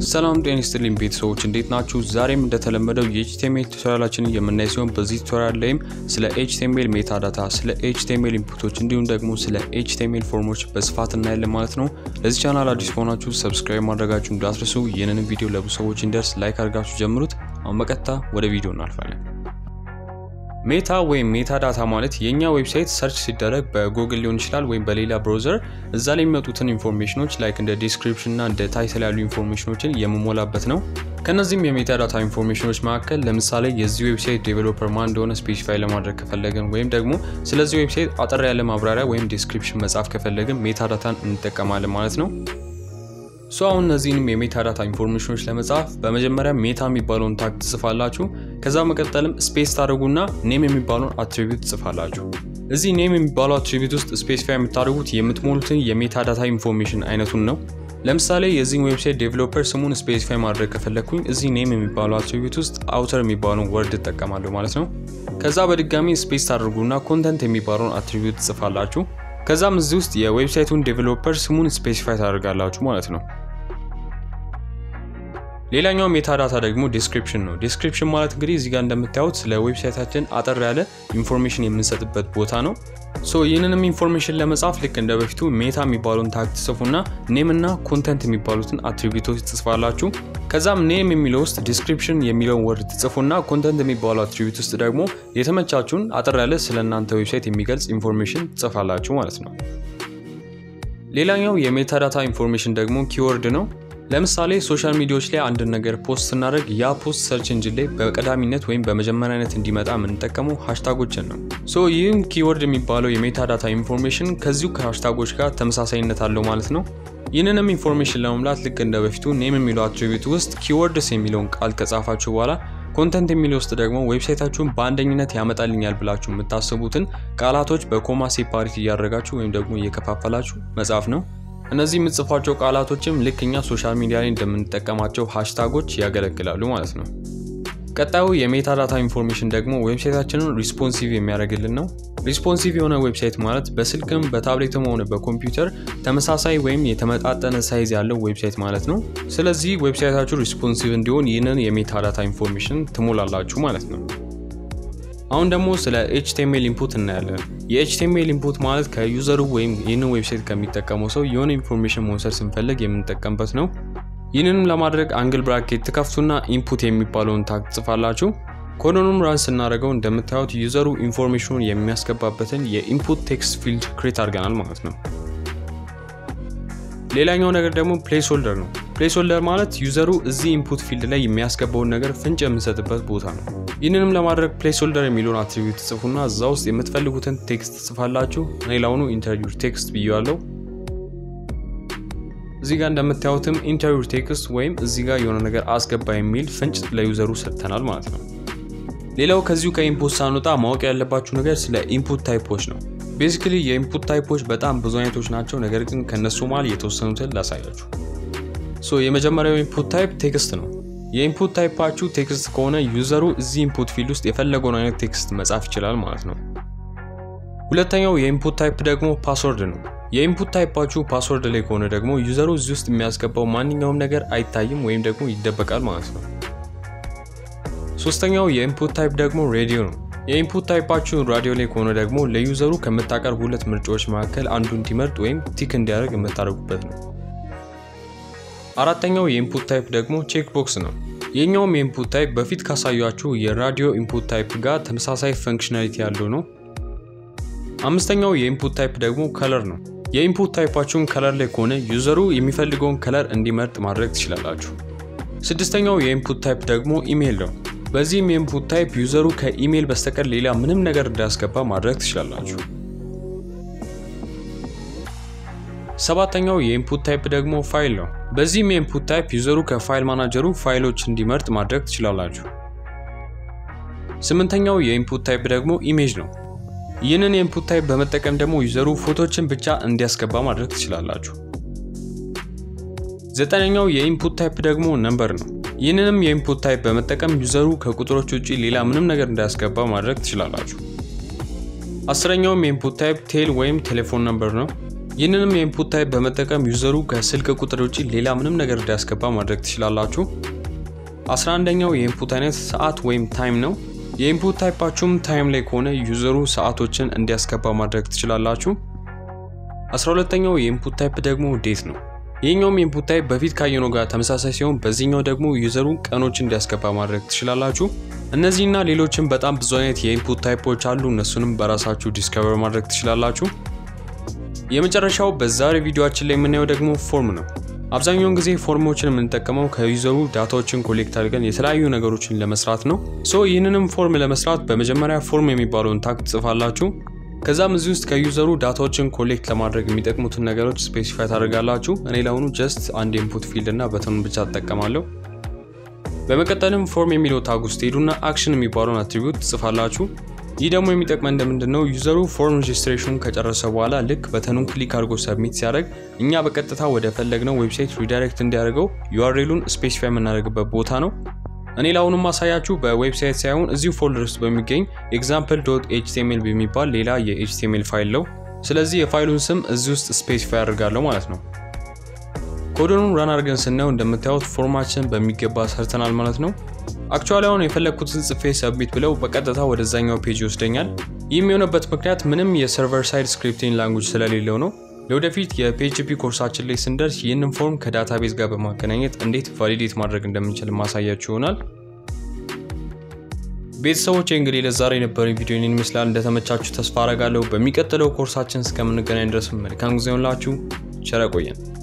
ሰላም ጤና ይስጥልኝ ቤተሰቦች እንዴት ናችሁ? ዛሬም እንደተለመደው የኤችቲኤምኤል ቱቶሪያላችንን የምናይ ሲሆን በዚህ ቱቶሪያል ላይም ስለ ኤችቲኤምኤል ሜታ ዳታ፣ ስለ ኤችቲኤምኤል ኢንፑቶች እንዲሁም ደግሞ ስለ ኤችቲኤምኤል ፎርሞች በስፋት እናያለን ማለት ነው። ለዚህ ቻናል አዲስ ከሆናችሁ ሰብስክራይብ ማድረጋችሁ እንዳትረሱ። ይህንን ቪዲዮ ለብዙ ሰዎች እንዲደርስ ላይክ አድርጋችሁ ጀምሩት። አሁን በቀጥታ ወደ ቪዲዮ እናልፋለን። ሜታ ወይም ሜታ ዳታ ማለት የእኛ ዌብሳይት ሰርች ሲደረግ በጉግል ሊሆን ይችላል ወይም በሌላ ብራውዘር እዛ ላይ የሚመጡትን ኢንፎርሜሽኖች ላይክ እንደ ዲስክሪፕሽን እና እንደ ታይትል ያሉ ኢንፎርሜሽኖችን የምሞላበት ነው። ከነዚህም የሜታ ዳታ ኢንፎርሜሽኖች መካከል ለምሳሌ የዚህ ዌብሳይት ዴቨሎፐር ማን እንደሆነ ስፔሲፋይ ለማድረግ ከፈለግን ወይም ደግሞ ስለዚህ ዌብሳይት አጠር ያለ ማብራሪያ ወይም ዲስክሪፕሽን መጻፍ ከፈለግን ሜታ ዳታን እንጠቀማለን ማለት ነው። ሶ አሁን እነዚህንም የሜታ ዳታ ኢንፎርሜሽኖች ለመጻፍ በመጀመሪያ ሜታ የሚባለውን ታግ ትጽፋላችሁ። ከዛ መቀጠልም ስፔስ ታደርጉና ኔም የሚባለውን አትሪቢዩት ትጽፋላችሁ። እዚህ ኔም የሚባለው አትሪቢዩት ውስጥ ስፔሲፋይ የምታደርጉት የምትሞሉትን የሜታ ዳታ ኢንፎርሜሽን አይነቱን ነው። ለምሳሌ የዚህን ዌብሳይት ዴቨሎፐር ስሙን ስፔሲፋይ ማድረግ ከፈለግኩኝ እዚህ ኔም የሚባለው አትሪቢዩት ውስጥ አውተር የሚባለውን ወርድ እጠቀማለሁ ማለት ነው። ከዛ በድጋሚ ስፔስ ታደርጉና ኮንተንት የሚባለውን አትሪቢዩት ትጽፋላችሁ። ከዛም እዚህ ውስጥ የዌብሳይቱን ዴቨሎፐር ስሙን ስፔሲፋይ ታደርጋላችሁ ማለት ነው። ሌላኛው ሜታ ዳታ ደግሞ ዲስክሪፕሽን ነው። ዲስክሪፕሽን ማለት እንግዲህ እዚህ ጋር እንደምታዩት ስለ ዌብሳይታችን አጠር ያለ ኢንፎርሜሽን የምንሰጥበት ቦታ ነው። ሶ ይህንንም ኢንፎርሜሽን ለመጻፍ ልክ እንደ በፊቱ ሜታ የሚባለውን ታግ ትጽፉና ኔም እና ኮንተንት የሚባሉትን አትሪቢዩቶች ትጽፋላችሁ። ከዛም ኔም የሚለው ውስጥ ዲስክሪፕሽን የሚለውን ወርድ ትጽፉና ኮንተንት የሚባለው አትሪቢዩት ውስጥ ደግሞ የተመቻችሁን አጠር ያለ ስለ እናንተ ዌብሳይት የሚገልጽ ኢንፎርሜሽን ትጽፋላችሁ ማለት ነው። ሌላኛው የሜታ ዳታ ኢንፎርሜሽን ደግሞ ኪወርድ ነው። ለምሳሌ ሶሻል ሚዲያዎች ላይ አንድን ነገር ፖስት ስናደርግ ያ ፖስት ሰርች እንጂን ላይ በቀዳሚነት ወይም በመጀመሪያነት እንዲመጣ የምንጠቀመው ሃሽታጎችን ነው። ሶ ይህም ኪወርድ የሚባለው የሜታ ዳታ ኢንፎርሜሽን ከዚሁ ከሃሽታጎች ጋር ተመሳሳይነት አለው ማለት ነው። ይህንንም ኢንፎርሜሽን ለመሙላት ልክ እንደ በፊቱ ኔም የሚለው አትሪቢዩት ውስጥ ኪወርድስ የሚለውን ቃል ከጻፋችሁ በኋላ ኮንተንት የሚለው ውስጥ ደግሞ ዌብሳይታችሁን በአንደኝነት ያመጣልኛል ብላችሁ የምታስቡትን ቃላቶች በኮማ ሴፓሬት እያደረጋችሁ ወይም ደግሞ እየከፋፈላችሁ መጻፍ ነው። እነዚህ የምትጽፏቸው ቃላቶችም ልክ እኛ ሶሻል ሚዲያ ላይ እንደምንጠቀማቸው ሃሽታጎች ያገለግላሉ ማለት ነው። ቀጣዩ የሜታ ዳታ ኢንፎርሜሽን ደግሞ ዌብሳይታችንን ሪስፖንሲቭ የሚያደርግልን ነው። ሪስፖንሲቭ የሆነ ዌብሳይት ማለት በስልክም በታብሌትም ሆነ በኮምፒውተር ተመሳሳይ ወይም የተመጣጠነ ሳይዝ ያለው ዌብሳይት ማለት ነው። ስለዚህ ዌብሳይታችሁ ሪስፖንሲቭ እንዲሆን ይህንን የሜታ ዳታ ኢንፎርሜሽን ትሞላላችሁ ማለት ነው። አሁን ደግሞ ስለ ኤችቲኤምኤል ኢንፑት እናያለን። የኤችቲኤምኤል ኢንፑት ማለት ከዩዘሩ ወይም ይህንን ዌብሳይት ከሚጠቀመው ሰው የሆነ ኢንፎርሜሽን መውሰድ ስንፈልግ የምንጠቀምበት ነው። ይህንንም ለማድረግ አንግል ብራኬት ትከፍቱና ኢንፑት የሚባለውን ታግ ትጽፋላችሁ። ኮዶኑም ራን ስናደርገው እንደምታዩት ዩዘሩ ኢንፎርሜሽኑን የሚያስገባበትን የኢንፑት ቴክስት ፊልድ ክሬት አድርገናል ማለት ነው። ሌላኛው ነገር ደግሞ ፕሌስ ሆልደር ነው። ፕሌስ ሆልደር ማለት ዩዘሩ እዚህ ኢንፑት ፊልድ ላይ የሚያስገባውን ነገር ፍንጭ የምንሰጥበት ቦታ ነው። ይህንንም ለማድረግ ፕሌስ ሆልደር የሚለውን አትሪቢዩት ትጽፉና እዛ ውስጥ የምትፈልጉትን ቴክስት ትጽፋላችሁ። እኔ ላሁኑ ኢንተርቪው ቴክስት ብያለሁ። እዚህ ጋር እንደምታዩትም ኢንተርቪው ቴክስት ወይም እዚህ ጋር የሆነ ነገር አስገባ የሚል ፍንጭ ለዩዘሩ ሰጥተናል ማለት ነው። ሌላው ከዚሁ ከኢንፑት ሳንወጣ ማወቅ ያለባችሁ ነገር ስለ ኢንፑት ታይፖች ነው። ቤዚክሊ የኢንፑት ታይፖች በጣም ብዙ አይነቶች ናቸው። ነገር ግን ከነሱ መሃል የተወሰኑትን ላሳያችሁ። ሶ የመጀመሪያው ኢንፑት ታይፕ ቴክስት ነው። የኢንፑት ታይፓችሁ ቴክስት ከሆነ ዩዘሩ እዚህ ኢንፑት ፊልድ ውስጥ የፈለገውን አይነት ቴክስት መጻፍ ይችላል ማለት ነው። ሁለተኛው የኢንፑት ታይፕ ደግሞ ፓስወርድ ነው። የኢንፑት ታይፓችሁ ፓስወርድ ላይ ከሆነ ደግሞ ዩዘሩ እዚህ ውስጥ የሚያስገባው ማንኛውም ነገር አይታይም ወይም ደግሞ ይደበቃል ማለት ነው። ሶስተኛው የኢንፑት ታይፕ ደግሞ ሬዲዮ ነው። የኢንፑት ታይፓችሁ ራዲዮ ላይ ከሆነ ደግሞ ለዩዘሩ ከምታቀርቡ ሁለት ምርጫዎች መካከል አንዱ እንዲመርጥ ወይም ቲክ እንዲያደርግ የምታደርጉበት ነው። አራተኛው የኢንፑት ታይፕ ደግሞ ቼክ ቦክስ ነው። የኛውም የኢንፑት ታይፕ በፊት ካሳያችሁ የራዲዮ ኢንፑት ታይፕ ጋር ተመሳሳይ ፈንክሽናሊቲ ያለው ነው። አምስተኛው የኢንፑት ታይፕ ደግሞ ከለር ነው። የኢንፑት ታይፓችሁን ከለር ላይ ከሆነ ዩዘሩ የሚፈልገውን ከለር እንዲመርጥ ማድረግ ትችላላችሁ። ስድስተኛው የኢንፑት ታይፕ ደግሞ ኢሜይል ነው። በዚህም የኢንፑት ታይፕ ዩዘሩ ከኢሜይል በስተቀር ሌላ ምንም ነገር እንዳያስገባ ማድረግ ትችላላችሁ። ሰባተኛው የኢንፑት ታይፕ ደግሞ ፋይል ነው። በዚህም የኢንፑት ታይፕ ዩዘሩ ከፋይል ማናጀሩ ፋይሎች እንዲመርጥ ማድረግ ትችላላችሁ። ስምንተኛው የኢንፑት ታይፕ ደግሞ ኢሜጅ ነው። ይህንን የኢንፑት ታይፕ በመጠቀም ደግሞ ዩዘሩ ፎቶችን ብቻ እንዲያስገባ ማድረግ ትችላላችሁ። ዘጠነኛው የኢንፑት ታይፕ ደግሞ ነምበር ነው። ይህንንም የኢንፑት ታይፕ በመጠቀም ዩዘሩ ከቁጥሮች ውጭ ሌላ ምንም ነገር እንዳያስገባ ማድረግ ትችላላችሁ። አስረኛውም የኢንፑት ታይፕ ቴል ወይም ቴሌፎን ነምበር ነው። ይህንንም የኢንፑት ታይፕ በመጠቀም ዩዘሩ ከስልክ ቁጥር ውጭ ሌላ ምንም ነገር እንዲያስገባ ማድረግ ትችላላችሁ። 11ኛው የኢንፑት አይነት ሰዓት ወይም ታይም ነው። የኢንፑት ታይፓችሁም ታይም ላይ ከሆነ ዩዘሩ ሰዓቶችን እንዲያስገባ ማድረግ ትችላላችሁ። 12ኛው የኢንፑት ታይፕ ደግሞ ዴት ነው። ይህኛውም የኢንፑት ታይፕ በፊት ካየነው ጋር ተመሳሳይ ሲሆን በዚህኛው ደግሞ ዩዘሩ ቀኖችን እንዲያስገባ ማድረግ ትችላላችሁ። እነዚህና ሌሎችም በጣም ብዙ አይነት የኢንፑት ታይፖች አሉ። እነሱንም በራሳችሁ ዲስከቨር ማድረግ ትችላላችሁ። የመጨረሻው በዛሬ ቪዲዮችን ላይ የምናየው ደግሞ ፎርም ነው። አብዛኛውን ጊዜ ፎርሞችን የምንጠቀመው ከዩዘሩ ዳታዎችን ኮሌክት አድርገን የተለያዩ ነገሮችን ለመስራት ነው። ሶ ይህንንም ፎርም ለመስራት በመጀመሪያ ፎርም የሚባለውን ታግ ትጽፋላችሁ። ከዛም እዚህ ውስጥ ከዩዘሩ ዳታዎችን ኮሌክት ለማድረግ የሚጠቅሙትን ነገሮች ስፔሲፋይ ታደርጋላችሁ። እኔ ለአሁኑ ጀስት አንድ ኢንፑት ፊልድ እና በተኑን ብቻ ትጠቀማለሁ። በመቀጠልም ፎርም የሚለው ታግ ውስጥ ሄዱና አክሽን የሚባለውን አትሪቢዩት ትጽፋላችሁ። ይህ ደግሞ የሚጠቅመን እንደምንድን ነው? ዩዘሩ ፎርም ሬጅስትሬሽኑን ከጨረሰ በኋላ ልክ በተኑን ክሊክ አድርጎ ሰብሚት ሲያደርግ እኛ በቀጥታ ወደ ፈለግነው ዌብሳይት ሪዳይሬክት እንዲያደርገው ዩአርኤሉን ስፔሲፋይ የምናደርግበት ቦታ ነው። እኔ ለአሁኑ ማሳያችሁ በዌብሳይት ሳይሆን እዚሁ ፎልደር ውስጥ በሚገኝ ኤግዛምፕል ዶት ኤችቲኤምኤል በሚባል ሌላ የኤችቲኤምኤል ፋይል ነው። ስለዚህ የፋይሉን ስም እዚህ ውስጥ ስፔሲፋይ አድርጋለሁ ማለት ነው። ኮዶኑን ራን አድርገን ስናየው እንደምታዩት ፎርማችን በሚገባ ሰርተናል ማለት ነው። አክቹዋሊ አሁን የፈለግኩትን ጽፌ ሰብሚት ብለው በቀጥታ ወደዛኛው ፔጅ ይወስደኛል። ይህም የሆነበት ምክንያት ምንም የሰርቨር ሳይድ ስክሪፕቲንግ ላንጉጅ ስለሌለው ነው። ለወደፊት የፒኤችፒ ኮርሳችን ላይ ስንደርስ ይህንን ፎርም ከዳታቤዝ ጋር በማገናኘት እንዴት ቫሊዴት ማድረግ እንደምንችል ማሳያችሁ ይሆናል። ቤተሰቦች እንግዲህ ለዛሬ የነበረኝ ቪዲዮ ይህን ይመስላል። እንደተመቻችሁ ተስፋ አረጋለሁ። በሚቀጥለው ኮርሳችን እስከምንገናኝ ድረስ መልካም ጊዜ ሆንላችሁ። ቸር ቆየን።